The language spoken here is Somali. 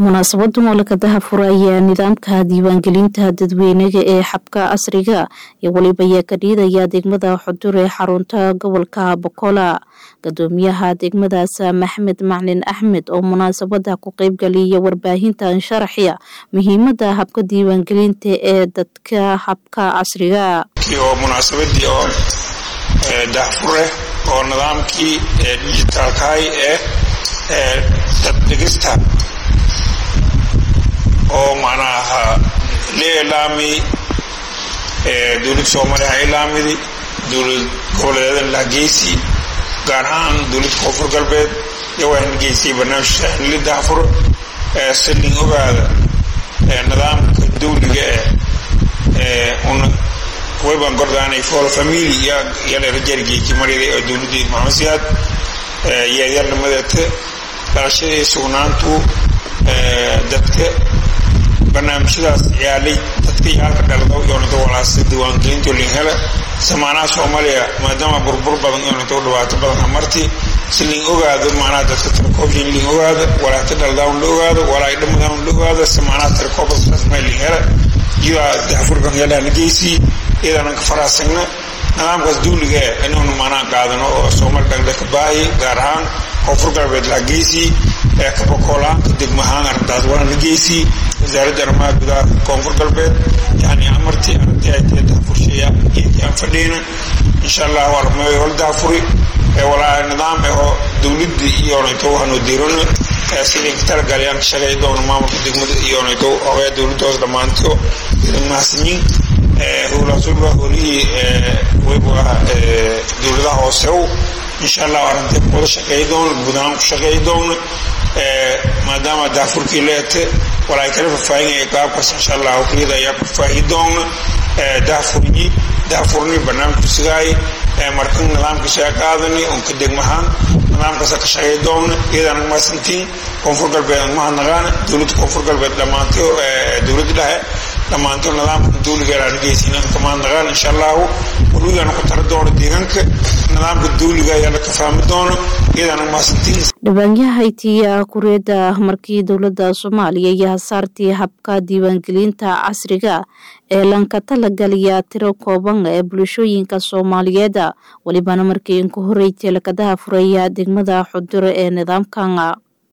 munaasabadan oo lakadaha furaya nidaamka diiwaangelinta dadweynaga ee xabka casriga iyo weliba ayaa ka dhiidaya degmada xudur ee xarunta gobolka bokola gadoomiyaha degmadaas maxmed maclin axmed oo munaasabada ku qeybgaliya warbaahintan sharaxya muhiimada habka diiwaangelinta ee dadka habka casriga oo munaasabadii oo daahfure oo nidaamkii dijitaalkahay ee daddhigista oo macnaha la ilaamiyey dowlad soomaaliya ha ilaamidi dowlad goboleedan lahgeysi gaar ahaan dowlad koonfur galbeed yawaan geysay barnaamijka la daafur saldhig ogaada nidaamka dawliga eh una wayban gordaanay fool famili yaleerajargeeki marida oo dowladii maxamed siyaad yeedyarnimadeeta dhalashadii sugnaantu dadka barnaamijyadaas ciyaalay dadka yaalka dhalado yoonata walaasa diiwaangelinto linhela samaanaha soomaaliya maadaama burbur badan yoonata dhibaato badan hamarti si lin ogaado macnaha dadka tirakoobshin lin ogaada walaata dhaladawn la ogaado walaay dhamadawn la ogaado samaanaha tirakoobasasma linhela iyadaa daafurkan yalaana geysii iyadaanan ka faraasagna nidaamkaas dawliga eh inuunu maanaa qaadano oo soomali dhagdha ka baahi gaar ahaan koonfur galbeed la geysii ee kabakoolaanka degmahaan arrintaas waana la geysii wasaaradda arrimaha gudaha koonfur galbeed yani amartii arrintii ay tahay daafursheeya geedkii aan fadhiyna insha allah waa rumeeyo hol daafuri ee walaa nidaam ahoo dowladda iyoonayto waxaanu diirano sidii ka talagalayaan ka shaqay doona maamulka degmada iyoonayto hogaya dowladda hoos dhammaanto mahadsanyiin howlaasuba howlihii waybu ah dowladaha hoosew insha allah arintay wada shaqeey doona guud ahaan ku shaqeey doona maadaama daafurkii leete walaa kala faahfaahinaya qaabkaas insha allah howliyada ayaa ku faahi doona daafurnyi daafurni barnaamijku sigaay markan nidaamka shaga qaadani un ka degmahaan nidaamkaasa ka shaqeey doona iyadaan maasantiin koonfur galbeed mahadnaqaana dowladda koonfur galbeed dhammaanto dowladda dhexe dhammaanto nidaamka dawligaaan geysin kamahadnaqaan insha allahu walugaana ku tara doono deegaanka nidaamka dawliga ayaa la ka fahmi doono iyadaan maasantiin dhabaanyaha itiya kureeda markii dowladda soomaaliya iyo hasaartii habka diiwaangelinta casriga ee lanka talagaliya tiro kooban ee bulshooyinka soomaaliyeed welibana markii inku horreysay lakadaha furaya degmada xudure ee nidaamkan